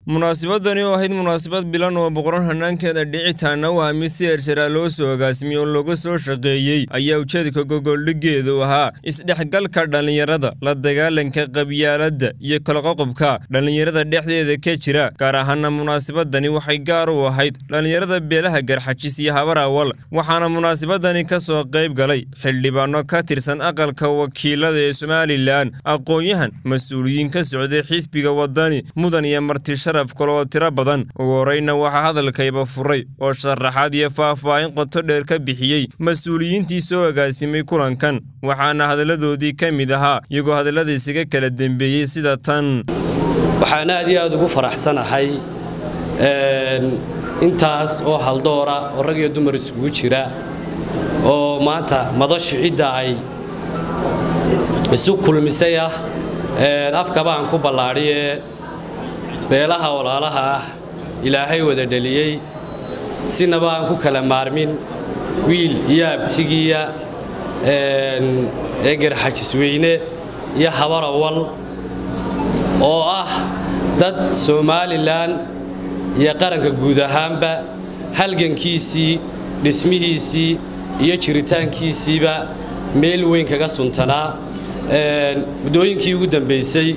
munaasabadani oo ahayd munaasabad bilan oo boqoran hanaankeeda dhicitaana waa mid si hersharaa loo soo agaasimiyey oo looga soo shaqeeyey ayaa ujeedka gogoldhigeedu ahaa isdhexgalka dhallinyarada la dagaalanka qabyaaladda iyo kalaqoqobka dhallinyarada dhexdeeda ka jira gaar ahaana munaasabadani waxay gaar u ahayd dhallinyarada beelaha garxajis iyo habar awal waxaana munaasabadani ka soo qayb galay xildhibaano ka tirsan aqalka wakiilada ee somalilan aqoon-yahan mas-uuliyiin ka socday xisbiga wadani mudan iyo marti sharaf kale oo tiro badan ugu horeyna waxaa hadalkayba furay oo sharaxaad iyo faah-faahin qoto dheer ka bixiyey mas-uuliyiintii soo agaasimay kulankan waxaana hadalladoodii ka mid ahaa iyagoo hadallada isaga kala dembeeyey sida tan waxaan aad iyo aad ugu faraxsanahay intaas oo haldoora oo rag iyo dumar isugu jira oo maanta madashu cidda ay isu kulmisay ah afkaba aan ku ballaadhiyee beelaha walaalaha ah ilaahay wada dheliyey sinaba aan ku kala maarmin wiil iyo abtigiya ee garxajisweyne iyo habar awal oo ah dad somalilan iyo qaranka guud ahaanba halgankiisii dhismihiisii iyo jiritaankiisiiba meel weyn kaga suntanaa muddooyinkii ugu dambaysay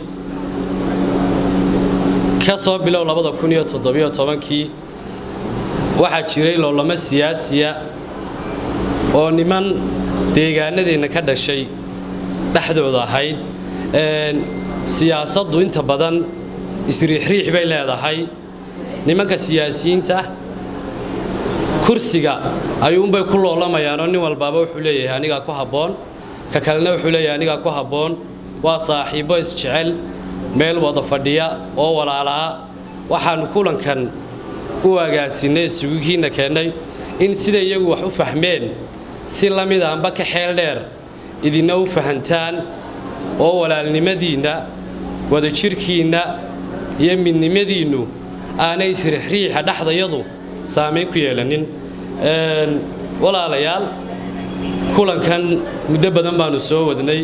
ka soo bilow kii waxaa jiray loolamo siyaasiya oo niman deegaanadeenna ka dhashay dhexdooda ahayd siyaasaddu inta badan isriixriix bay leedahay nimanka siyaasiyiinta kursiga ayuunbay ku loolamayaanoo nin walbaaba wuxuu leeyahay anigaa ku habboon ka kalena wuxuu leeyahay anigaa ku habboon waa saaxiibbo isjecel meel wada fadhiya oo walaala'a waxaannu kulankan u agaasinnay isugukiinna keennay in sida iyagu wax u fahmeen si la mid aanba ka xeel dheer idinna u fahantaan oo walaalnimadiinna wadajirhkiinna iyo midnimadiinnu aanay isrixriixa dhexdayadu saamayn ku yeelanin walaalayaal kulankan muddo badan baannu soo wadnay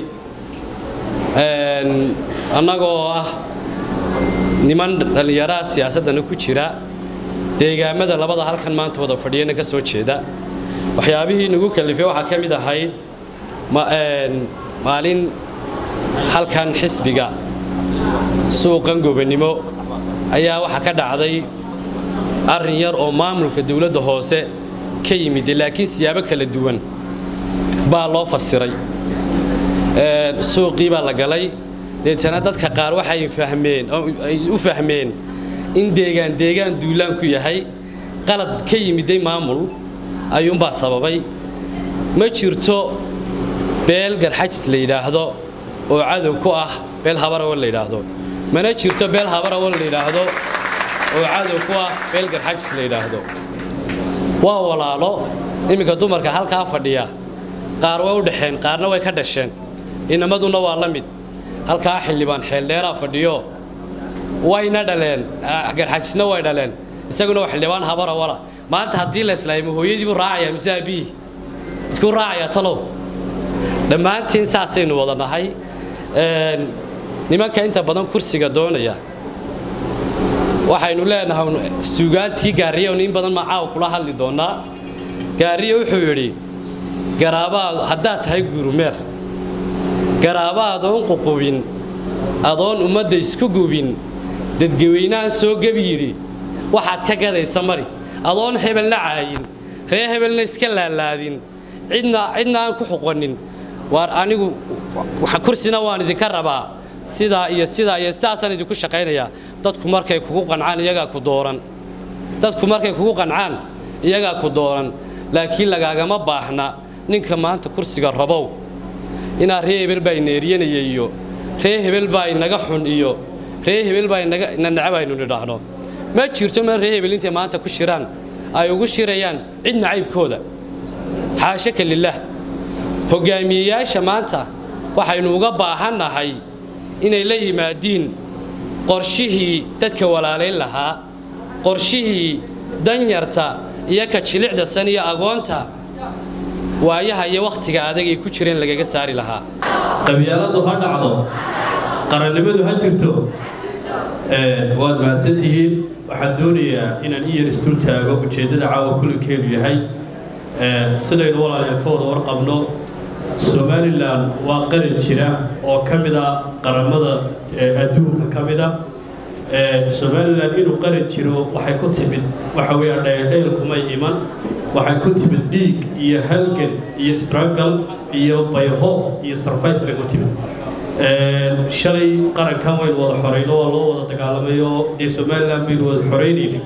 annagoo ah niman dhallinyaraha siyaasaddana ku jira deegaamada labada halkan maanta wada fadhiyana ka soo jeeda waxyaabihii nagu kalifay waxaa ka mid ahayd maalin halkan xisbiga suuqan gobannimo ayaa waxaa ka dhacday arrin yar oo maamulka dawladda hoose ka yimid laakiin siyaabo kala duwan baa loo fasiray suuqii baa la galay deetana dadka qaar waxay fahmeen ay u fahmeen in deegaan deegaan duulaan ku yahay qalad ka yimiday maamul ayuunbaa sababay ma jirto beel garxajis la yidhaahdo oo cadow ku ah beel habarawal la yidhaahdo mana jirto beel habarawal la yidhaahdo oo cadow ku ah beel garxajis la yidhaahdo waa walaalo iminka dumarka halkaa fadhiya qaar way u dhexeen qaarna way ka dhasheen inamaduna waa la mid halkaa xildhibaan xeeldheeraa fadhiyo wayna dhaleen garxajisna way dhaleen isaguna waa xildhibaan habarawala maanta haddii la islaaymo hooyadiibuu raacaya mise aabbihi iskuu raacaya talow dhammaantiin saasaynu wada nahay nimanka inta badan kursiga doonaya waxaynu leenahay suugaantii gaariya in badan macaaw kula hadli doonnaa gaariya wuxuu yidhi garaabaad haddaad tahay guurumeer garaaba adoon ququbin adoon ummadda isku gubin dadgaweynahan soo gebi yidhi waxaad ka gadaysa mari adoon hebelna caayin ree hebelna iska laalaadin cidna cidna aan ku xuqanin waar anigu kursina waan idinka rabaa sidaa iyo sidaa iyo sidaasaan idinku shaqaynayaa dadku markay kugu qancaan iyagaa ku dooran dadku markay kugu qancaan iyagaa ku dooran laakiin lagaagama baahna ninka maanta kursiga rabow inaa ree hebel baa ineeriyanaya iyo ree hebel baa inaga xun iyo ree hebel baa ina necab aynu nidhaahno ma jirto ma ree hebel intay maanta ku shiraan ay ugu shirayaan cid nacaybkooda xaashaka lilaah hogaamiyeyaasha maanta waxaynu uga baahannahay inay la yimaadiin qorshihii dadka walaalayn lahaa qorshihii danyarta iyo ka jilicda san iyo agoonta waayaha iyo wakhtiga adag ay ku jireen lagaga saari lahaa qabyaaladu ha dhacdo qarannimadu ha jirto waad mahadsantihiin waxaan doonayaa inaan iyar isdul taago ujeeddada caawa kulankeedu yahay sidaynu walaalayaal ka wada warqabno somalilan waa qaran jira oo ka mid a qaramada adduunka ka mid a somalilan inuu qaran jiro waxay ku timid waxa weeyaan dhayldhayl kumay iman waxay ku timid dhiig iyo halgan iyo struggle iyo bayhoof iyo sarfayt bay ku timid shalay qarankan waynu wada xorayno waa loo wada dagaalamayo dee somalilan baynu wada xoreynayna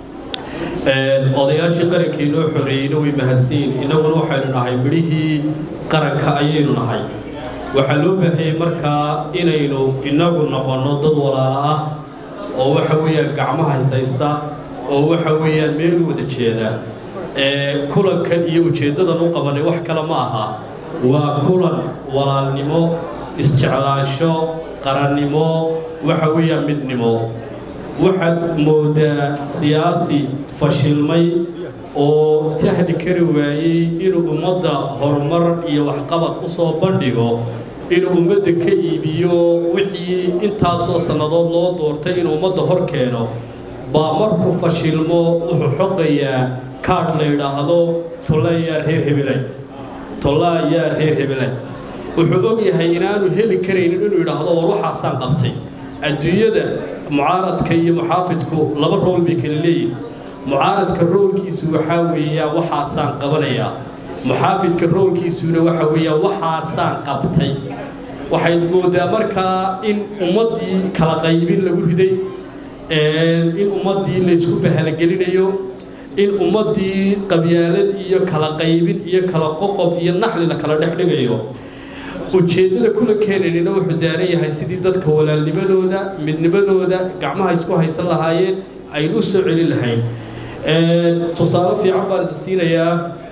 odayaashii qarankii noo xoreeyeyna way mahadsanyiin innaguna waxaynu nahay midhihii qaranka ayaynu nahay waxaa loo baahayey markaa inaynu inagu noqonno dad walaala ah oo waxa weeyaan gacmaha haysaysta oo waxa weeyaan meel wada jeeda kulankan iyo ujeeddadan u qabanay wax kale ma aha waa kulan walaalnimo isjeclaansho qarannimo waxa weeyaan midnimo waxaad moodaa siyaasi fashilmay oo tahdi kari waayey inuu ummadda horumar iyo waxqabad u soo bandhigo inuu ummadda ka iibiyo wixii intaasoo sannadood loo doortay inuu ummadda hor keeno baa markuu fashilmo wuxuu xoqayaa kaadh la yidhaahdo tolla yaa reer hebelay tollaa yaa reer hebelay wuxuu og yahay inaanu heli karaynin inuu yidhaahdo war waxaasaan qabtay adduunyada mucaaradka iyo muxaafidku laba rool bay kala leeyihin mucaaradka roolkiisu waxaa weeyaa waxaasaan qabanayaa muxaafidka roolkiisuna waxa weeyaa waxaasaan qabtay waxay moodaa markaa in ummaddii kala qaybin lagu riday in ummaddii laysku bahalagelinayo in ummaddii qabyaalad iyo kala qaybin iyo kala qoqob iyo naxli la kala dhex dhigayo ujeeddada kulankeenanina wuxuu daaran yahay sidii dadka walaalnimadooda midnimadooda gacmaha isku haysan lahaayeen aynu u soo celin lahayn tusaale fiican baan idin siinayaa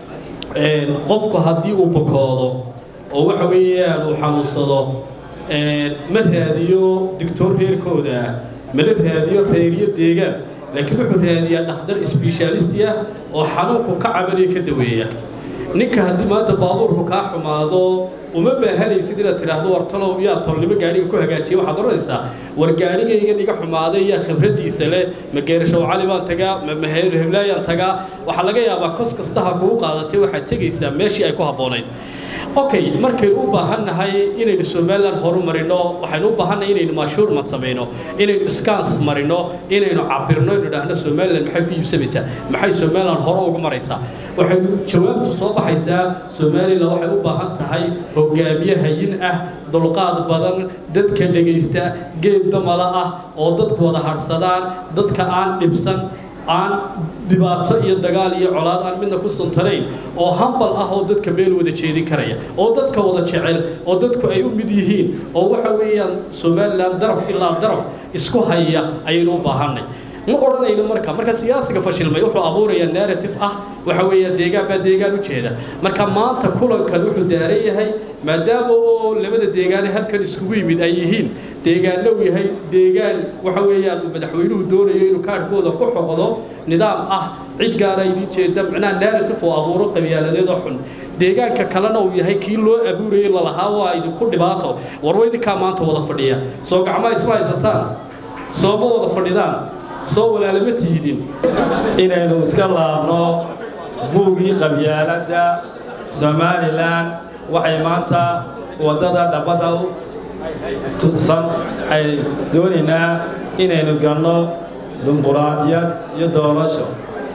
qofku haddii uu bokoodo oo waxa weeyaan uu xanuunsado ma raadiyo digtoor reerkooda mana raadiyo reeriyo deegaan laakiin wuxuu raadiyaa dhakhtar sbeshaalisti ah oo xanuunku ka cabanayo ka daweeya ninka haddii maanta baabuurku kaa xumaado uma baahanaysid inaad tidhaahdo war talow yaa tolnimo gaadhiga ku hagaajiya waxaad odhanaysaa war gaadhigaygan iga xumaaday yaa khibraddiisa leh ma geerashow cali baan tagaa ma maheer heblaayaan tagaa waxaa laga yaabaa kos kastaha kugu qaadatay waxaad tegaysaa meeshii ay ku habboonayd okay markaynu u baahannahay inaynu somalilan horu marino waxaynu u baahannahay inaynu maashuurmad samayno inaynu scans marino inaynu cabirno inu idhaahno somalilan maxay ku iibsamaysaa maxay somalilan hore ugu maraysaa waxay jawaabtu soo baxaysaa somalilan waxay u baahan tahay hogaamiye hayin ah dulqaad badan dadka dhegaysta geed damala ah oo dadku wada harsadaan dadka aan dhibsan aan dhibaato iyo dagaal iyo colaad aan midna ku suntanayn oo hambal ah oo dadka meel wada jeedin karaya oo dadka wada jecel oo dadku ay u mid yihiin oo waxa weeyaan somalilan daraf ilaa daraf isku haya ayaynu u baahanay ma odhanayno marka marka siyaasiga fashilmay wuxuu abuurayaa narrative ah waxa weeyaan deegaan baa deegaan u jeeda marka maanta kulankan wuxuu daaran yahay maadaama oo labada deegaane halkan iskugu yimid ay yihiin deegaanna uu yahay deegaan waxa weeyaan uu madaxweynuhu doonayo inuu kaadhkooda ku xoqdo nidaam ah cid gaara idiin jeeda macnaha narrative oo abuuro qabyaaladeedoo xun deegaanka kalena uu yahay kii loo abuurayay lalahaa waa idinku dhibaato warwa idinkaa maanta wada fadhiya soo gacmaha isma haysataan soo ma wada fadhidaan soo walaalama tihidin inaynu iska laabno buugii qabyaaladda somalilan waxay maanta waddada dhabbada u tusan ay doonaynaa inaynu galno dimuquraadiyad iyo doorasho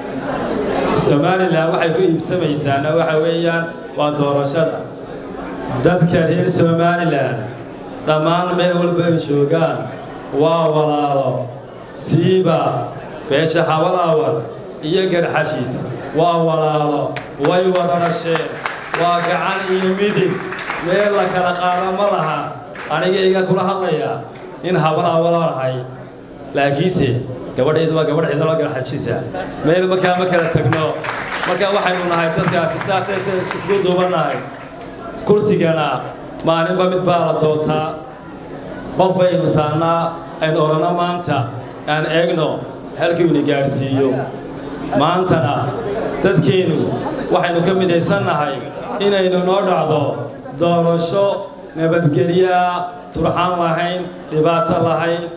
somalilan waxay ku iibsamaysaana waxa weeyaan waa doorashada dadka reer somalilan dhammaan meel walba ay joogaan waa walaalo siiba beesha xabalaawar iyo garxashiis waa walaalo way wada dhasheen waa gacan iyo midig meel la kala qaada ma laha anigayga kula hadlayaa in habalaawalaanahay laakiinse gabadhaydu waa gabadh cidalo garxashiisa meel markaa ma kala tagno markaa waxaynu nahay dadkaasi saasaysa isku duubannahay kursigana maalinba mid baa la doontaa qof aynu saannaa aynu odhanno maanta aan eegno halkiinu gaadhsiiyo maantana dadkeennu waxaynu ka midaysannahay inaynu noo dhacdo doorasho nabadgelyaa turxaan lahayn dhibaato lahayn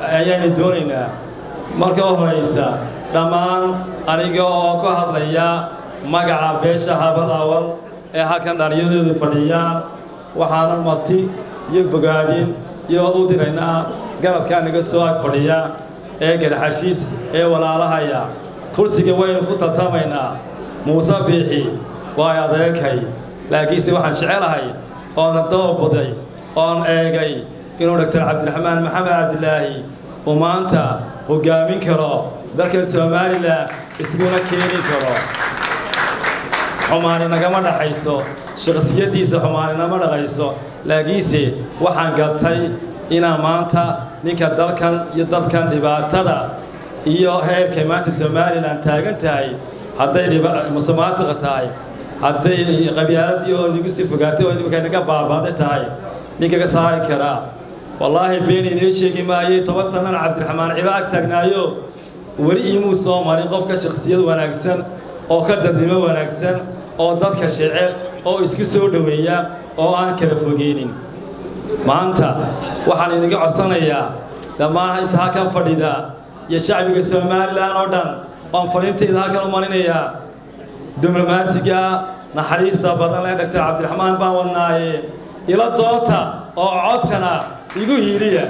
ayaynu doonaynaa marka u horaysa dhammaan aniga oo ka hadlaya magaca beesha habad awal ee halkan dhallinyadoodu fadhiyaan waxaana marti iyo bogaadin iyo u diraynaa garabkaa naga soo ag fadhiya ee garxashiis ee walaalahaya kursiga waynu ku tartamaynaa muuse biixi waa adeerkay laakiinse waxaan jecelahay oona dababaday oon eegay inuu doctor cabdiraxmaan maxamed cabdilaahi uu maanta hoggaamin karo dalka somalilan iskuna keeni karo xumaani nagama dhaxayso shakhsiyaddiisa xumaani nama dhaqayso laakiinse waxaan gartay inaan maanta ninka dalkan iyo dadkan dhibaatada iyo heerkay maanta somalilan taagan tahay hadday musuqmaasuqa tahay hadday qabyaaladii oo nagu sii fogaatay oo imika naga baabaaday tahay ninka ka saari karaa wallaahi been inoo sheegi maayey toban sannana cabdiraxmaan cilo ag taagnaayo weli iimuu soo marin qofka shakhsiyad wanaagsan oo ka dadnimo wanaagsan oo dadka jecel oo isku soo dhoweeya oo aan kala fogeynin maanta waxaan idinga codsanayaa dhammaan inta halkan fadhida iyo shacbiga somalilan oo dhan oon fadhiintayda halkan u marinayaa diblomaasiga naxariista badan ee doctor cabdiraxmaan baan wadnaaye ila doota oo codkana igu hiiliya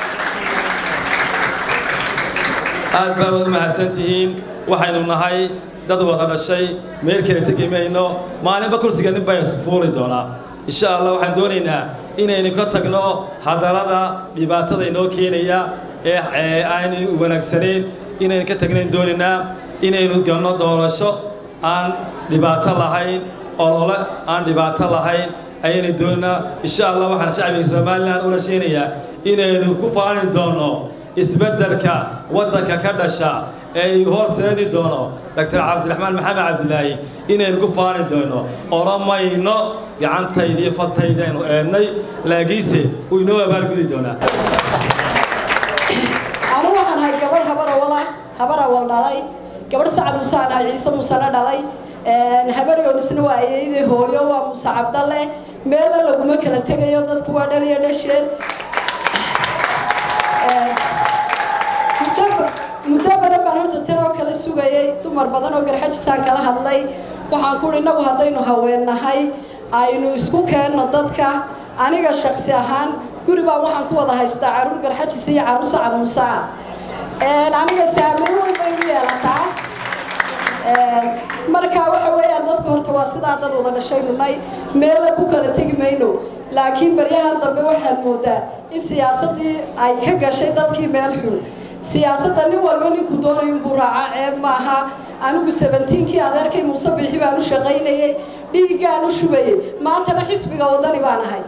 aad baa wad mahadsan tihiin waxaynu nahay dad wada dhashay meel kale tegi mayno maalinba kursiga nin baa fuuli doonaa insha allah waxaan doonaynaa inaynu ka tagno hadallada dhibaatada inoo keenaya ee aynu wanaagsanayn inaynu ka tagnayn doonaynaa inaynu galno doorasho aan dhibaato lahayn olole aan dhibaato lahayn ayaynu doonaynaa insha allah waxaan shacbiga somalilan ula sheenayaa inaynu ku faani doonno isbeddelka waddanka ka dhasha ee uu horseedi doono doctor cabdiraxmaan maxamed cabdilaahi inaynu ku faani doono oromayno gacantayda iyo faltayda aynu eednay laakiinse uu inoo abaalgudi doonaa anu waxaan ahay gabadh habar awala habar awal dhalay gabadh sacad muuse aan ahay ciise muusena dhalay habaryonisna waa ayeydii hooyo waa muuse cabdalle meela laguma kala tegayo dadku waa dhaliyo dhasheed muddo badan baan horta tan oo kala sugayay dumar badan oo garxajisaan kala hadlay waxaan kuhi innagu haddaynu haweennahay aynu isku keenno dadka aniga shaksi ahaan guri baan waxaan ku wada haystaa caruur garxajisa iyo caruur sacad muuse ah aniga saameyn weyn bay u yeelataa marka waxa weeyaan dadku horta waa sidaa dad wada dhashay nunay meella ku kala tegi mayno laakiin baryahan dambe waxaad moodaa in siyaasaddii ay ka gashay dadkii meel xun siyaasadda nin walba ninku doonayo inbuu raacaa ceeb maaha anigu sabentiinkii adeerkay muuse biixi baan u shaqaynayey dhiiggaan u shubayey maantana xisbiga wadani baan ahay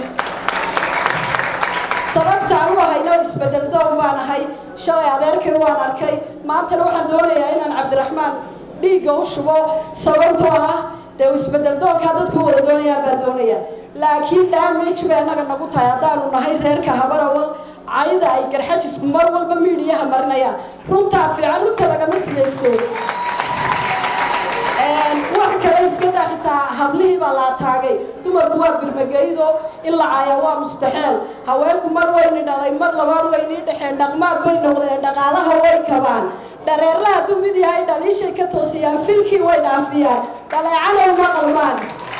sababta aan u ahayna isbedel doon baan ahay shalay adeerkay waan arkay maantana waxaan doonayaa inaan cabdiraxmaan dhiigga u shubo sababtoo ah dee isbedel doonkaa dadku wada doonayaan baan doonayaa laakiin damage bay annaga nagu tahay haddaanu nahay reerka habarawal cayda ay garxajisku mar walba miidhiyaha marinayaan runtaa fiican runta lagama sigaysko wax kale iska daa xitaa hablihii baa la ataagay dumarku waa birmageydo in la caaya waa mustaxeel haweenku mar wayni dhalay mar labaad waynii dhexeen dhaqmaad bay noqdeen dhaqaalaha way kabaan dhareerlaha dumid yahay dhaliishay ka toosiyaan filkii way dhaafiyaan dhaleecana uma qalmaan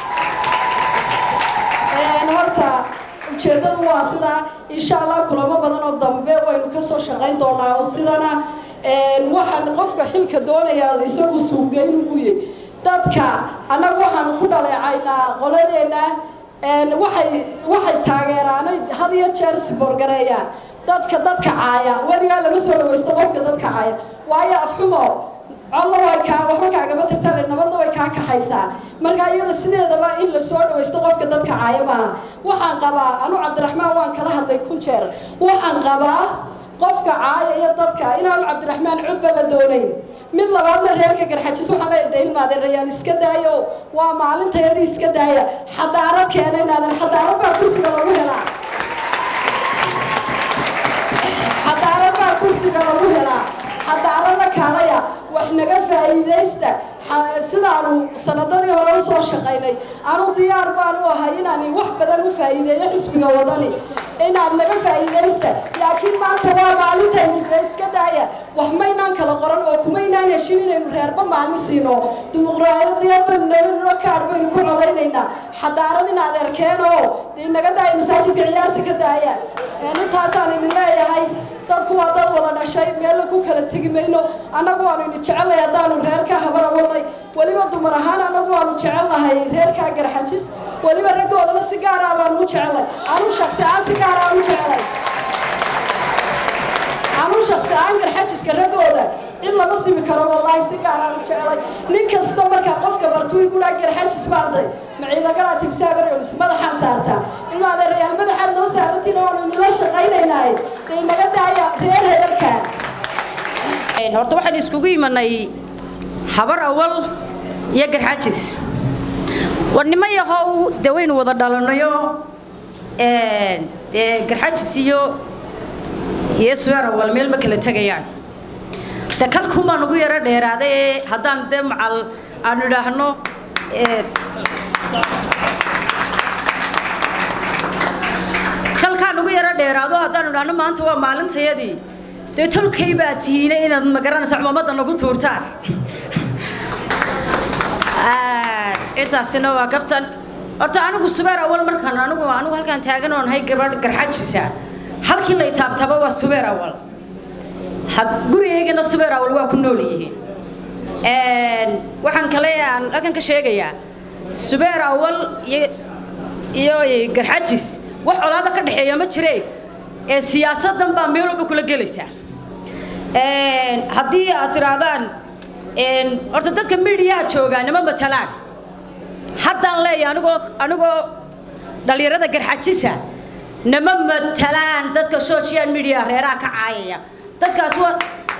horta ujeeddadu waa sidaa insha allah kulamo badan oo dambe waynu ka soo shaqayn doonaa oo sidana waxaan qofka xilka doonayaa isagu suugeyn ugu yahy dadka annagu waxaanu ku dhaleecaynaa qoladeena waxay waxay taageeraanay had iyo jeer siboorgareeyaan dadka dadka caaya weligaa lama soo dhawaysto qofka dadka caaya waayo afxumo codna way kaa waxba kaagama tagtale nabadna way kaa kaxaysaa marka iyada sideedaba in la soo dhawaysto qofka dadka caaya maaha waxaan qabaa anu cabdiraxmaan waan kala hadlay kun jeer waxaan qabaa qofka caaya iyo dadka inaanu cabdiraxmaan cudba la doonayn mid labaadna reerka garxajis waxaan leeyahay daylmaadeen rayaal iska daayo waa maalintayadii iska daaya xadaarad keena inaadan xadaarad baa kursiga lagu helaa xadaarad baa kursiga lagu helaa xadaarada kaalaya wax naga faa'iidaysta sidaanu sanadadii hore u soo shaqaynay anu diyaar baan u ahay inaan wax badan u faa'iideeyo xisbiga wadani inaad naga faa'iidaysta laakiin maanta waa maalintayni dee iska daaya wax maynaan kala qoran oo kumaynaan heshin inaynu reerba maalin siino dimuqraadiyad baynu nabadno kaadh baynu ku codaynaynaa xadaarad inaad erkeen oo dee naga daaya masaajidka ciyaarta ka daaya intaasaan idin leeyahay dadku waa dad wada dhashay meella ku kala tegi mayno annagu waanu idin jecelnahay haddaanu reerkaa habara wadnay weliba dumar ahaan annagu waanu jecelnahay reerkaa garxajis weliba raggoodana si gaara baanu u jecelnay anuu shaksi ahaan si gaara aan u jecelay anuu shaksi ahaan garxajiska raggooda in lama simi karo wallaahi si gaar aan u jecelay nin kasta markaa qofka bartuu igudhaa garxajis baarday maciidagala timsaa baryolis madaxaan saartaa ilma adeerayaal madaxaad noo saarantiina waanu inila shaqaynaynaaye dee naga daaya reer heerarka horta waxaan iskugu imanay habar awal iyo garxajis war nimo yahow dee waynu wada dhalanayo dee garxajis iyo iyo sweer awal meel ma kala tegayaan de kalkumaan ugu yaro dheeraaday haddaan dee macal aanu idhaahno kalkaan ugu yaro dheeraado haddaanu idhaahno maanta waa maalintayadii dee tolkay baa tihiine inaad magaranaysa cumamadda nagu tuurtaan intaasina waa gaftan horta anigu subeer awal markaan anigu anigu halkaan taagan oon hay gabadh garxajisa halkii lay taabtaba waa subeer awal gurigaygana subeer awal waa ku nool yihiin waxaan kale aan halkan ka sheegayaa subeer awal iyo iyo garxajis wax colaada ka dhexeeya ma jireen ee siyaasadan baa meel walba kula gelaysaa haddii aad tirahdaan horta dadka midiyaha joogaa nima matalaan haddaan leeyahay anigoo anigoo dhalinyarada garxajisa nama matalaan dadka social media reeraha ka caayaya dadkaas waa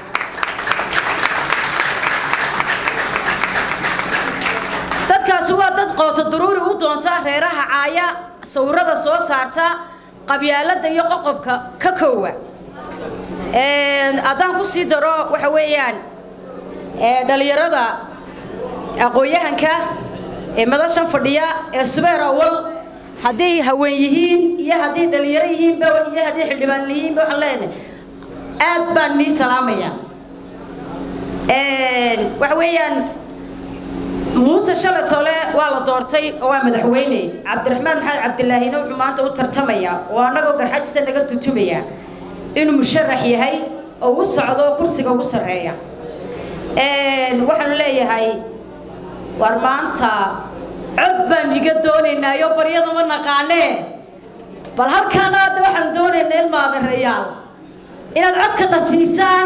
dadkaasi waa dad qooto daruuri u doonta reeraha caaya sawirada soo saarta qabyaalada iyo qoqobka ka koowa haddaan ku sii daro waxa weeyaan dhalinyarada aqoon-yahanka ee madashan fadhiya ee subeer awal hadday haween yihiin iyo hadday dhalinyaro yihiinba iyo hadday xildhibaan yihiinba waxaan leenahay aad baan nii salaamaya waxa weeyaan muuse shalatole waa la doortay oo waa madaxweyne cabdiraxmaan maxamed cabdilaahina wuxuu maanta u tartamaya oo annagoo garxajisa naga tutumaya inuu musharax yahay oo u socdo kursiga ugu sarreeya waxaanu leeyahay war maanta cod baan iga doonaynaayo baryada ma naqaanee bal halkaana hadda waxaan doonaynaa ilmaadareyaal inaad codkana siisaan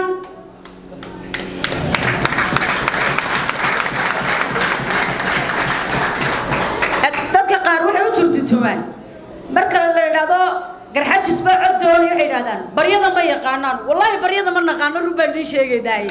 dadka qaar waxay u turtutumaan marka la idhaahdo garxajis baa cod doonay waxay idhahdaan baryada ma yaqaanaan wallaahi baryada ma naqaano run baan nii sheegaynaaye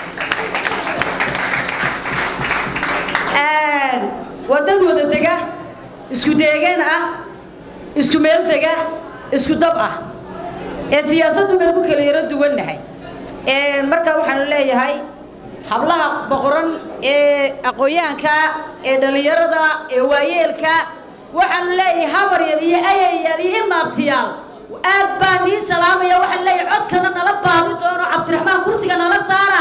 waa dad wada dega isku deegaan ah isku meel dega isku dab ah ee siyaasaddu baynu ku kala yaro duwannahay marka waxaanu leeyahay hablaha boqoran ee aqoon-yahanka ee dhallinyarada ee waayeelka waxaanu leeyahay habaryar iyo ayayaal iyo ilmaabtiyaal aad baan nii salaamaya waxaan leeyahay codkana nala baadi doono cabdiraxmaan kursiga nala saara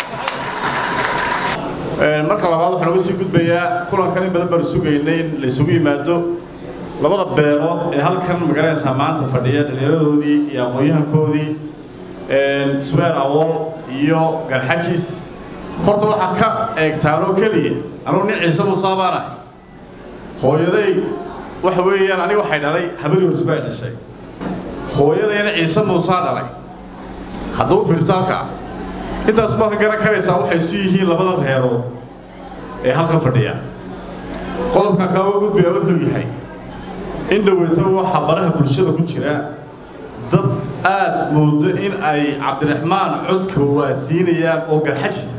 marka labaad waxaan uga sii gudbayaa kulankan in badan baanu sugaynay in la isugu yimaado labada beelood ee halkan magaranaysaa maanta fadhiya dhallinyaradoodii iyo aqoon-yahankoodii subeer awool iyo garxajis horta waxaa ka eegtaanoo keliya anugu nin ciise musaa baan ahay hooyaday waxa weeyaan aniga waxay dhalay habari horsbaa dhashay hooyadayna ciise muusaa dhalay hadduu firsaalka ah intaas baad ka garan karaysaa waxay isu yihiin labada reerood ee halkan fadhiya qodobkan kaaga gudbaya wuxuu yahay in dhoweyto waxaa baraha bulshada ku jira dad aad moodo in ay cabdiraxmaan codka waasiinayaan oo garxajisa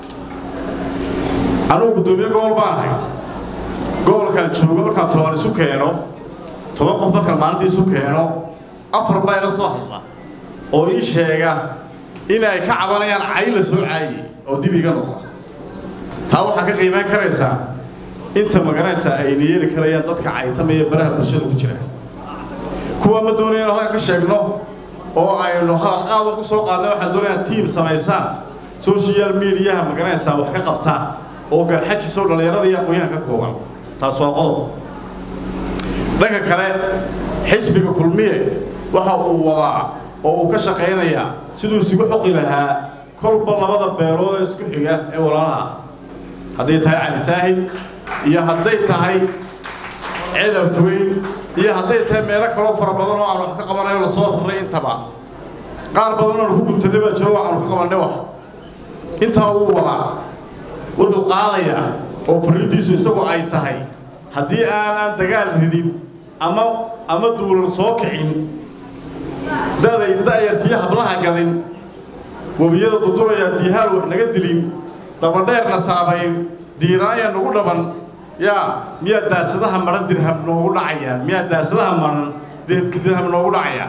anugu guddoomiye gobol baan ahay gobolkaan joogo markaan toban isu keeno toban qof markaan maalintii isu keeno afar baa ila soo hadla oo ii sheega in ay ka cabanayaan cay la soo caayey oo dib iga noqda taa waxaa ka qiimeyn karaysaa inta magaranaysaa ayna yeeli karayaan dadka caytamaya baraha bulshada ku jira kuwa ma doonaya inu halkan ka sheegno oo aynu hadal qaada ku soo qaadnay waxaan doonayaan tiim samaysaan social mediaha magaranaysaa wax ka qabtaa oo garxajisoo dhallinyarada iyo aqoonyahan ka kooban taas waa qodob dhanka kale xisbiga kulmiye waxa uu wadaa oo uu ka shaqaynayaa siduu isugu xoqi lahaa kolba labada beelood ee isku xiga ee walaalaha hadday tahay cali saahid iyo hadday tahay celab weyn iyo hadday tahay meelo kaloo fara badan oo aan wax ka qabanayo lasoo raray intaba qaar badan oon ku guntaday baa jiro waxaanu ka qabannay wax intaa uu wadaa wuxuu qaadayaa oo fariintiisu isagu ay tahay haddii aanan dagaal ridin ama ama duulal soo kicin daday da'yartiyo hablaha gadin webiyada duduraya diihaal wax naga dilin dabadheerna saabayn diiraanya nagu dhaban yaa miyaa daasadaha maran dirham noogu dhacaya miyaa daasadaha maran dirham noogu dhacaya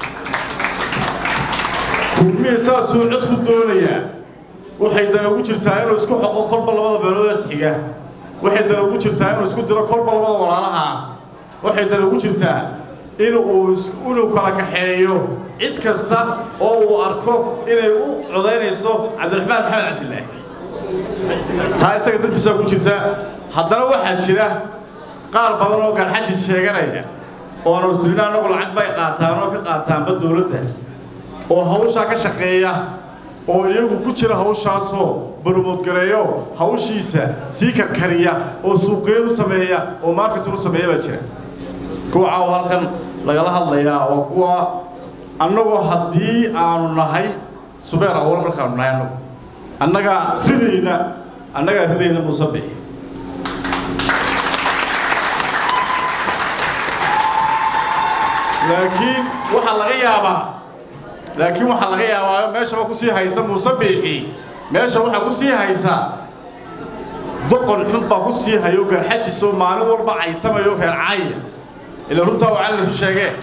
kulmihi saasuu cod ku doonayaa waxay dan ugu jirtaa inuu isku xoqo kolba labada beelood ee isxiga waxay dan ugu jirtaa inuu isku diro kolba labada walaalaha ah waxay dan ugu jirtaa inuu inuu kala kaxeeyo cid kasta oo uu arko inay u codaynayso cabdiraxmaan maxamed cabdilaahi taa isaga dantiisaa ku jirta haddana waxaa jira qaar badan oo garxajis sheeganaya oo aan ursilina annagu lacag bay qaataan oo ka qaataanba dowladda oo hawshaa ka shaqeeya oo iyagu ku jira hawshaasoo barmoodgareeyo hawshiisa sii karkariya oo suuqgeyn u sameeya oo marketing u sameeya baa jira kuwa caawa halkan lagala hadlayaa waa kuwa annagoo haddii aanu nahay subeer awal markaanu nahay annagu annagaa ridayna annagaa ridayna muuse bixi laakiin waxaa laga yaabaa laakiin waxaa laga yaabaa meeshaba ku sii haysa muuse biixi meesha waxaa ku sii haysa doqon xun baa ku sii hayo garxajisoo maalin walba caytamayo reer caaya ila runtaa waa cali lasu sheegee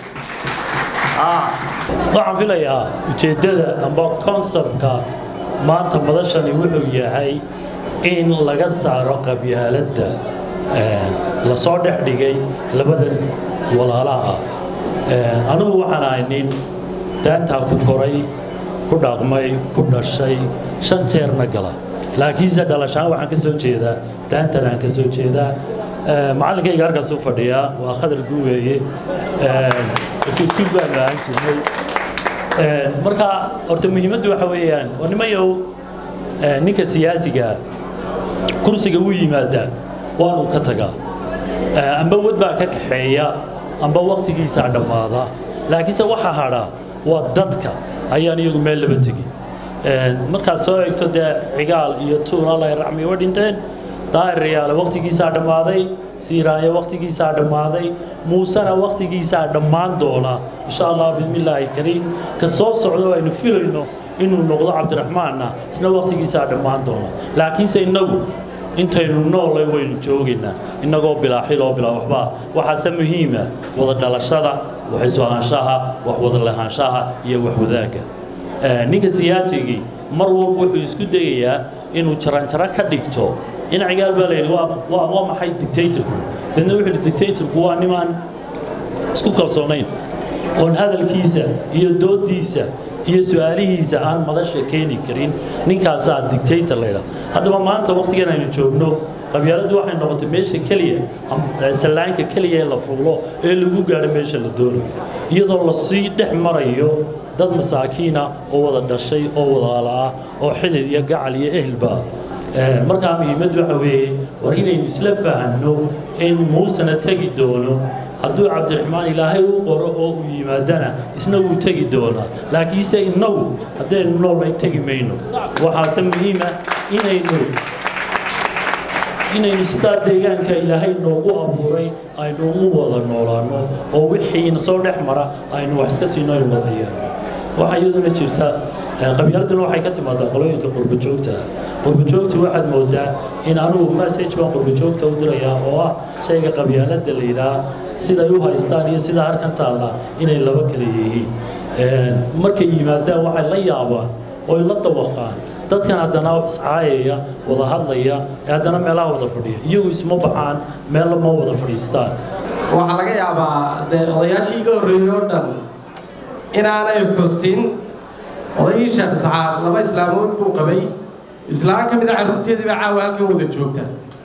waxaan filayaa ujeeddada amba konsebtka maanta madashani wuxuu yahay in laga saaro qabyaaladda lasoo dhex dhigay labadan walaalaha ah anigu waxaan ahay nin daantaa ku koray ku dhaqmay ku dhashay shan jeerna gala laakiinse dhalashaan waxaan ka soo jeedaa daantan aan ka soo jeedaa macallinkayga halkaas u fadhiyaa waa khadar guweeye iskuul baanu ahaan jirnay marka horta muhiimaddu waxa weeyaan waa nimayow ninka siyaasiga kursiga u yimaada waanu ka tagaa amba wad baa ka kaxeeya amba waktigiisaa dhammaada laakiinse waxa hadha waa dadka ayaan iyagu meel laba tegin markaad soo eegto dee cigaal iyo tuun alla racmi wa dhinteen daahir riyaale waktigiisaa dhammaaday siiraayo waktigiisaa dhammaaday muusena waktigiisaa dhammaan doona insha allah bismillaahi kariim ka soo socdo aynu filayno inuu noqdo cabdiraxmaanna isna waktigiisaa dhammaan doona laakiinse innagu intaynu noolay waynu joogaynaa innagoo bilaa xiloo bilaa waxbaa waxaase muhiima wada dhalashada waxaysu ahaanshaha wax wada lahaanshaha iyo wax wadaagga ninka siyaasigii mar walba wuxuu isku dayayaa inuu jaranjaro ka dhigto in cigaal baa layidhi waa waa maxay dictatorku dadna wuxuu yidhi dictatorku waa nimaan isku kalsoonayn oon hadalkiisa iyo doodiisa iyo su-aalihiisa aan madasha keeni karin ninkaasaa dictator laydha haddaba maanta waqtigan aynu joogno qabyaaladdu waxay noqotay meesha keliya sallaanka keliya ee la fuulo ee lagu gaadho meesha la doonayo iyadoo lasii dhex marayo dad masaakiina oo wada dhashay oo wadaala ah oo xidid iyo gacal iyo ehelba markaa muhiimaddu waxa weeye war inaynu isla fahanno in muusena tegi doono hadduu cabdiraxmaan ilaahay u qoro oo uu yimaadana isna wuu tegi doonaa laakiinse innagu haddaynu noolnay tegi mayno waxaase muhiima inaynu inaynu sidaa deegaanka ilaahay noogu abuuray aynu u wada noolaanno oo wixiina soo dhex mara aynu wax iska siino aynu wada yeelno waxaa iyaduna jirta qabyaaladuna waxay ka timaadaa qolooyinka qurbajoogta qurbajoogtu waxaad moodaa in anugu message baan qurbajoogta u dirayaa oo ah shayga qabyaaladda la yidhaah siday u haystaan iyo sidaa halkan taalla inay laba kale yihiin markay yimaadaan waxay la yaabaan oy la dawaqaan dadkan haddana iscaayaya wada hadlaya ee haddana meelaha wada fadhiya iyagu isma baxaan meel ma wada fadhiistaan waxaa laga yaabaa dee odayaashii iga horreeyey oo dhan inaanay xusin odaygii sheekh saxaaq laba islaamood buu qabay islaan ka mid a carruurteedii baa caawa halkan wada joogta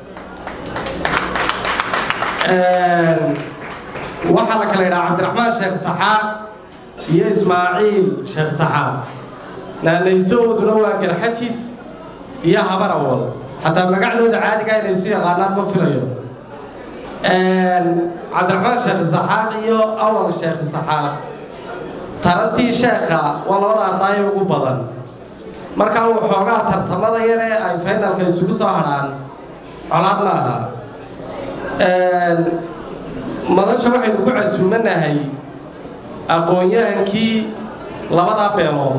waxaa la kala yidhaha cabdiraxmaan sheekh saxaaq iyo ismaaciil sheekh saxaaq naanaysooduna waa garxajis iyo habar awal xataa magacdooda caadiga inay isu yaqaanaan ma filayo cabdiraxmaan sheekh saxaaq iyo awal sheekh saxaaq tarantii sheekha waa loo dhaardaayo ugu badan markaa uu xoogaa tartamada yare ay faynalka isugu soo hadhaan colaad ma aha madasha waxaynu ku casuumanahay aqoon-yahankii labadaa beelood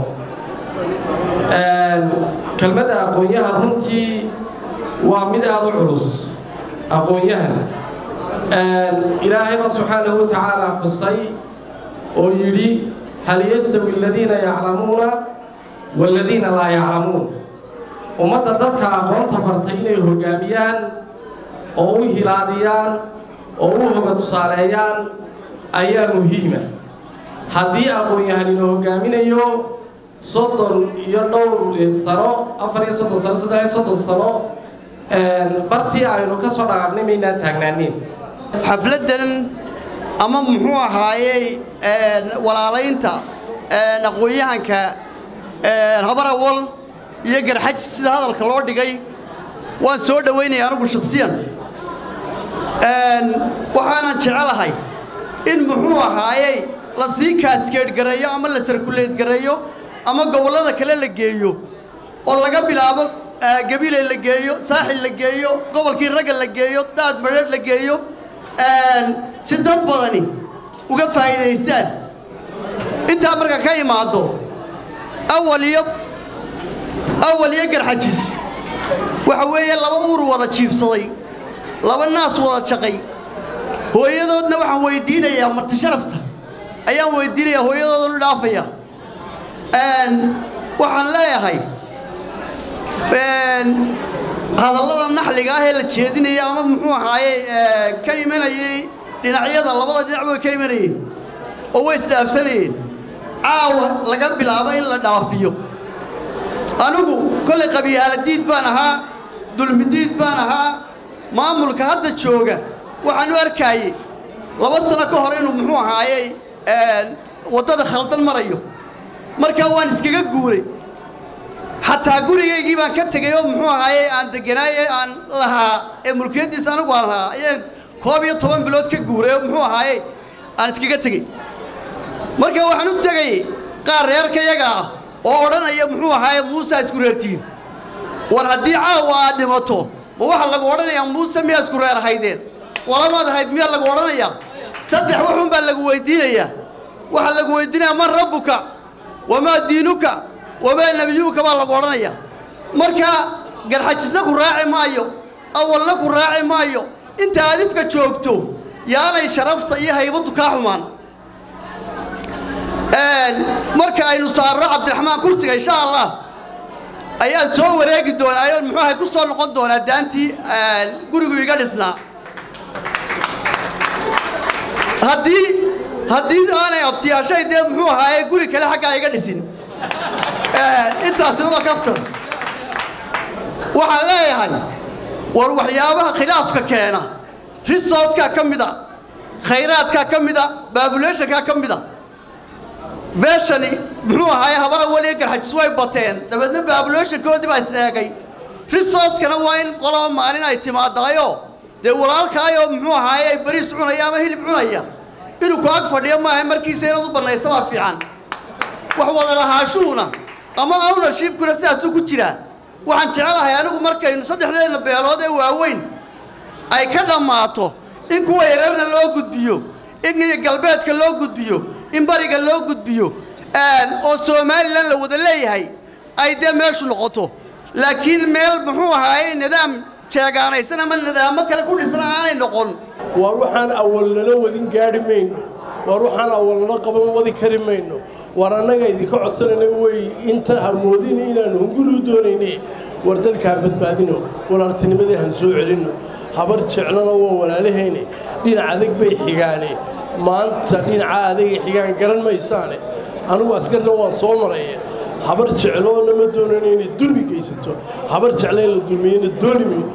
kelmadda aqoon-yahan runtii waa mid aada u culus aqoon-yahan ilaahayba subxaanahu wa tacaala xusay oo yidhi hal yastawi aladiina yaclamuuna waaladiina laa yaclamuun ummadda dadka aqoonta bartay inay hoggaamiyaan oo u hilaadiyaan oo u hoga tusaaleeyaan ayaa muhiima haddii aqoon-yahan ina hoggaaminayo soddon iyo dhowr sano afar iyo soddon sano saddex iyo soddon sano bartii aynu ka soo dhaqaaqnay maynaan taagnaanin xafladdan ama muxuu ahaayey walaalaynta aqoon-yahanka habarawal iyo garxaj sida hadalka loo dhigay waan soo dhowaynaya anigu shakhsiyan waxaanan jecelahay in muxuu ahaayey la sii kaaskeedhgareeyo ama la sarkuleedgareeyo ama gobollada kale la geeyo oo laga bilaabo gabiley la geeyo saaxil la geeyo gobolkii ragga la geeyo daad madheedh la geeyo si dad badani uga faa'iidaystaan intaa marka ka imaaddo awal iyo awal iyo garxajis waxa weeye laba uur wada jiifsaday laba naas wada jaqay hooyadoodna waxaan weydiinayaa marti sharafta ayaan weydiinayaa hooyadoodan u dhaafaya waxaan leeyahay hadallada naxliga ah ee la jeedinaya ama muxuu ahaaye ka imanayey dhinacyada labada dhinac way ka imanayeen oo way isdhaafsanayeen caawa laga bilaabo in la dhaafiyo anigu kollay qabyaaladiid baan ahaa dulmidiid baan ahaa maamulka hadda jooga waxaan u arkaaye laba sano ka hor inuu muxuu ahaayey waddada khaldan marayo markaa waan iskaga guuray xataa gurigaygii baan ka tegey oo muxuu ahaayey aan deganaaye aan lahaa ee mulkiyaddiisa anigu aan lahaa ayaan koob iyo toban bilood ka guuray oo muxuu ahaayey aan iskaga tegey marka waxaan u tegay qaar reerka yaga ah oo odhanaya muxuu ahaaye muusa isku reertiin war haddii caawa aad dhimato ma waxaa lagu odhanayaa muuse miyaa isku reer ahaydeen walamaad ahayd miyaa lagu odhanayaa saddex waxun baa lagu weydiinayaa waxaa lagu weydiinayaa man rabbuka wamaa diinuka wamaa nebiyuuka baa lagu odhanayaa marka garxajisna ku raaci maayo awalna ku raaci maayo inta adifka joogto yaanay sharafta iyo haybaddu kaa xumaan marka aynu saarno cabdiraxmaan kursiga insha allah ayaan soo wareegi doonaa oo muxuu ahay ku soo noqon doonaa daantii gurigu iga dhisnaa haddii haddii aanay abtiyaashay dee muxuu ahaaye guri kale xaggaa iga dhisin intaasina waa kaftan waxaan leeyahay war waxyaabaha khilaafka keena risooskaa ka mid a khayraadkaa ka mid a baabuleeshankaa ka mid a beeshani muxuu ahaaye habara weliya garxajis way bateen dabeedna baabuleeshankoodii baa is-eegay risooskana waa in qolaba maalin ay timaadaayo dee walaalkaayoo muxuu ahaaye ay bariis cunaya ama hilib cunaya inuu ku ag fadhiyo maaha markiisa inaad u bannaysa waa fiican wax wada lahaashuhuna ama ownershiibkuna sidaasuu ku jiraa waxaan jecelahay anigu markaynu saddexdeedna beelood ee waaweyn ay ka dhammaato in kuwa yareerna loo gudbiyo in galbeedka loo gudbiyo in bariga loo gudbiyo oo somalilan la wada leeyahay ay dee meeshu noqoto laakiin meel muxuu ahaaye nidaam jeegaanaysan ama nidaamo kale ku dhisan aanay noqon waar waxaan awal nala wadin gaadhi mayno waar waxaan awal nala qaban wadi kari mayno war annaga idinka codsanayna wey inta hamoodin inaanu hunguri u doonayne war dalkaan badbaadino walaaltinimadii han soo celinno habar jeclana waa walaalahayne dhinac adag bay xigaane maanta dhinaca adagay xigaan garan maysaane anigu askarna waan soo maraya habar jecloona ma doonayno inay dulmi geysato habar jeclo in la dulmiyeyna dooni mayno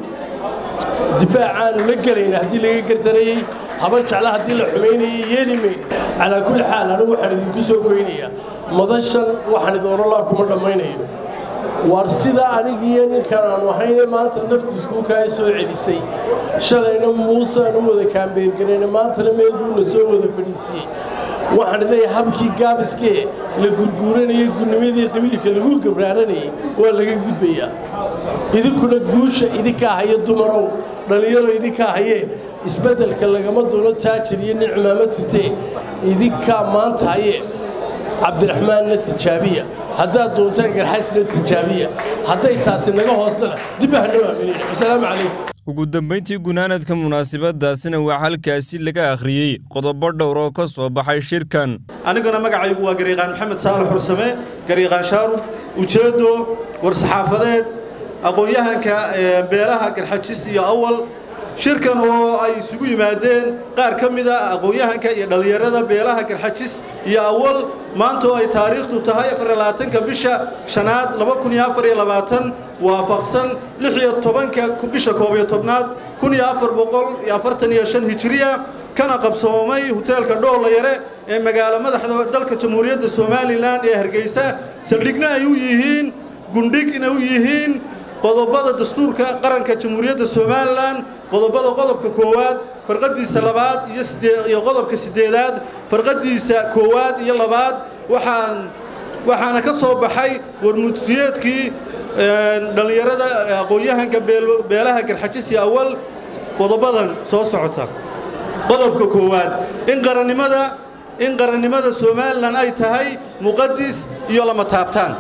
difaacaanu la gelayna haddii laga gardarayey habar jecla haddii la xumaynayay yeeli mayno calaa kulli xaal anigu waxaan idinku soo goynayaa madashan waxaan idin orolaa kuma dhammaynayo war sida anigiiyo ninkan aanu ahayne maanta naftiisku kaa soo celisay shalayna muuse aan u wada kaambeergarayna maantana meel buuna soo wada fadhiisiyey waxaan leeyahay habkii gaabiskee la gurguuranayay gurnimadii qabiilka lagu gabraaranayay waa laga gudbayaa idinkuna guusha idinkaa haye dumarow dhallinyaro idinkaa haye isbeddelka lagama doono taajir iyo nin cimaamad sitee idinkaa maanta haye cabdiraxmaanna tijaabiya haddaad doontaan garxaysna tijaabiya hadday taasi naga hoostana dib ahanoo aaminina wasalaamu calaykum ugu dambayntii gunaanadka munaasabadaasina waa halkaasi laga akhriyey qodobo dhowr oo ka soo baxay shirkan aniguna magacaygu waa gariiqaan maxamed saalax xursame gariiqaan shaarub ujeeddo war-saxaafadeed aqoon-yahanka beelaha garxajis iyo awal shirkan oo ay isugu yimaadeen qaar ka mida aqoon-yahanka iyo dhallinyarada beelaha garxajis iyo awal maanta oo ay taariikhdu tahay afarlabaatanka bisha shanaad laba kun iyo afar iyo labaatan waafaqsan lix iyo tobanka bisha koob iyo tobnaad kun iyo afar boqol iyo afartan iyo shan hijiriya kana qabsoomay hoteelka dhoolayare ee magaalo madaxda dalka jamhuuriyadda somalilan ee hargeysa saldhigna ay u yihiin gundhigna u yihiin qodobada dastuurka qaranka jamhuuriyadda somalilan qodobada qodobka koowaad farqadiisa labaad iyo iyo qodobka siddeedaad farqadiisa koowaad iyo labaad waxaan waxaana ka soo baxay warmutiyeedkii dhallinyarada aqoon-yahanka beelaha garxajis iyo awal qodobadan soo socota qodobka koowaad in qarannimada in qarannimada somalilan ay tahay muqadis iyo lama taabtaan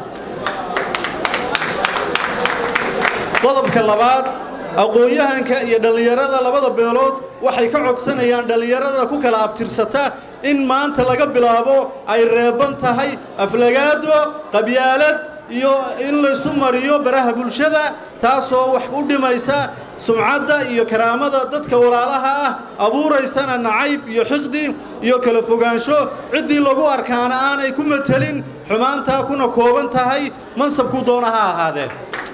qodobka labaad aqoon-yahanka iyo dhallinyarada labada beelood waxay ka codsanayaan dhallinyarada ku kala abtirsata in maanta laga bilaabo ay reeban tahay aflagaado qabyaalad iyo in laysu mariyo baraha bulshada taasoo wax u dhimaysa sumcadda iyo karaamada dadka walaalaha ah abuuraysana nacayb iyo xiqdi iyo kala fogaansho ciddii lagu arkaana aanay ku matelin xumaantaa kuna kooban tahay mansabku doona ha ahaadee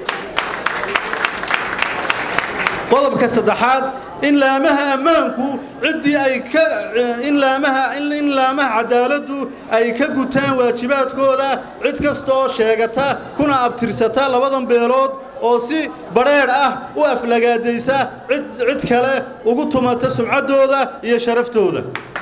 qodobka saddexaad in laamaha ammaanku ciddii ay ka in laamaha in laamaha cadaaladdu ay ka gutaan waajibaadkooda cid kasta oo sheegata kuna abtirsata labadan beelood oo si badrheedh ah u aflagaadaysa cid cid kale ugu tumata sumcaddooda iyo sharaftooda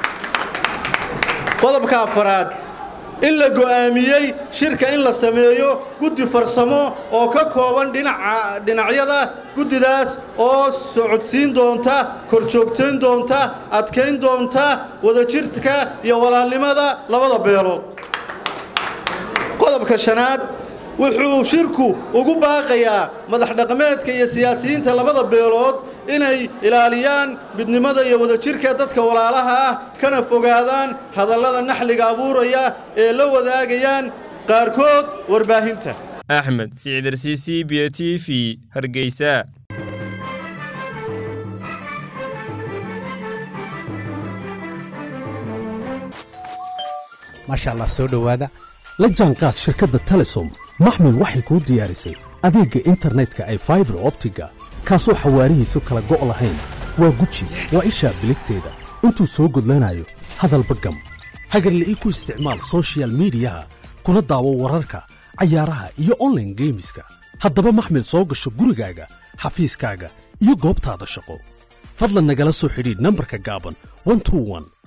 qodobka afaraad in la go'aamiyey shirka in la sameeyo guddi farsamo oo ka kooban dhinaca dhinacyada guddidaas oo socodsiin doonta korjoogtayn doonta adkayn doonta wadajirka iyo walaalnimada labada beelood qodobka shanaad wuxuu shirku ugu baaqayaa madax dhaqameedka iyo siyaasiyiinta labada beelood inay ilaaliyaan midnimada iyo wadajirka dadka walaalaha ah kana fogaadaan hadallada naxliga abuuraya ee la wadaagayaan qaarkood warbaahinta axmed sicidarsiisi b t v hargeysa maasha allah soo dhowaada la jaanqaad shirkadda telesom maxmil waxay kuu diyaarisay adeegga internetka ay faibar optiga kaasoo xawaarihiisu kala go' lahayn waa guji waa ishaa biligteeda intuu soo gudlanayo hadalba gam hagarle ii ku isticmaal soshiyal miidiyaha kuna daawo wararka cayaaraha iyo onlaine geemiska haddaba maxmil soo gasho gurigaaga xafiiskaaga iyo goobtaada shaqo fadlan nagala soo xidhiidh nambarka gaaban